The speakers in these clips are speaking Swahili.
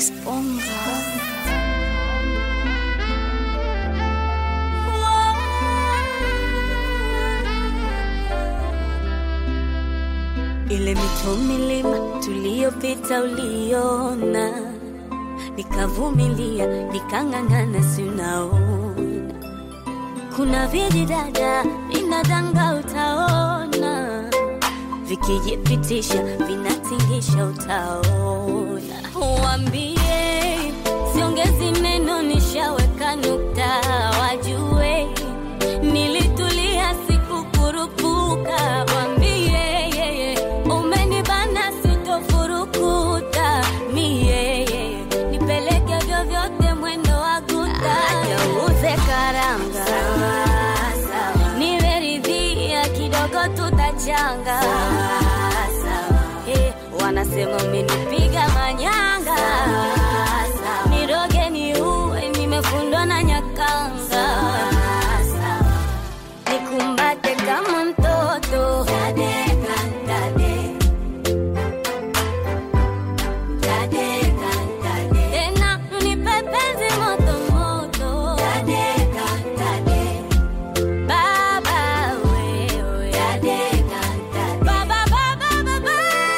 Kisponga. Ile mito milima tuliyopita uliona, nikavumilia nikang'ang'ana, si unaona kuna vijidada vinadanga, utaona vikijipitisha vinatingisha, utaona. Wambie siongezi neno, nishaweka nukta, wajue nilitulia, sikukurupuka. Wambie yeye umenibana, sitofurukuta mie nipeleke vyovyote, mwendo wa guta, ajauze karanga nimeridhia kidogo, tutachanga Eh, wanasema umenipiga manyanga, niroge ni uwe, nimefundwa na nyakanga, nikumbate kama mtoto Dadeka, dade. Dadeka, dade. Tena unipe penzi moto moto Dadeka, dade. Baba wewe Dadeka, dade. Baba, baba, baba.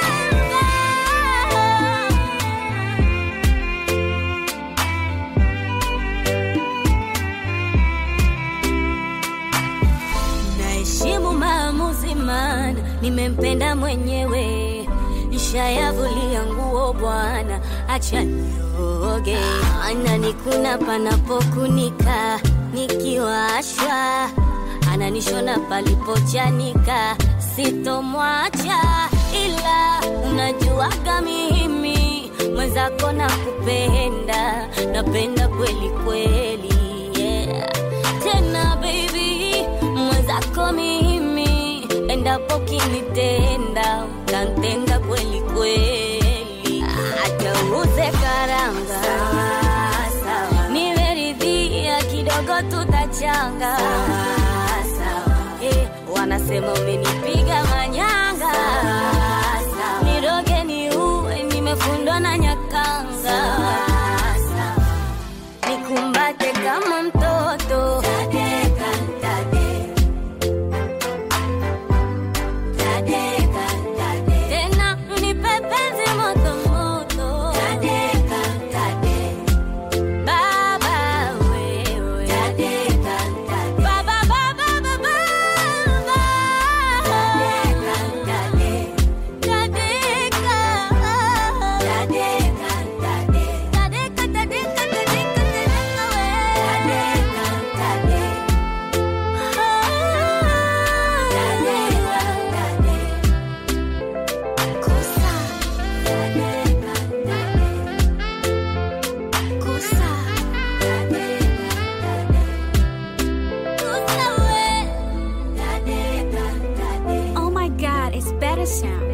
Naheshimu maamuzi, maana nimempenda mwenyewe. Nishayavulia nguo bwana, acha nioge. Ananikuna panapokunika, nikiwashwa ananishona palipochanika, sitomwacha ila unajuaga mimi mwenzako na kupenda, napenda kweli kweli, yeah. Tena baby mwenzako mimi, endapo kinitenda utantenga kweli kweli, acha uuze karanga, nimeridhia kidogo, tutachanga Eh, wanasema umenipiga manyanga, niroge ni uwe, nimefundwa na nyakanga, nikumbate kama mtoto Dadeka, dade. Dadeka, dade. Tena unipe penzi moto moto Dadeka, dade. Baba wewe Dadeka, dade. Baba, baba, baba. Dadeka, dade. Dadeka. Dadeka, dade. Dadeka, dadeka, dadeka, dadeka we. Dadeka, dade. Dadeka, dade. Kosa. Dadeka, dade. Kosa. Dadeka, dade. Kosa we. Dadeka, dade. Oh my god, it's better sound.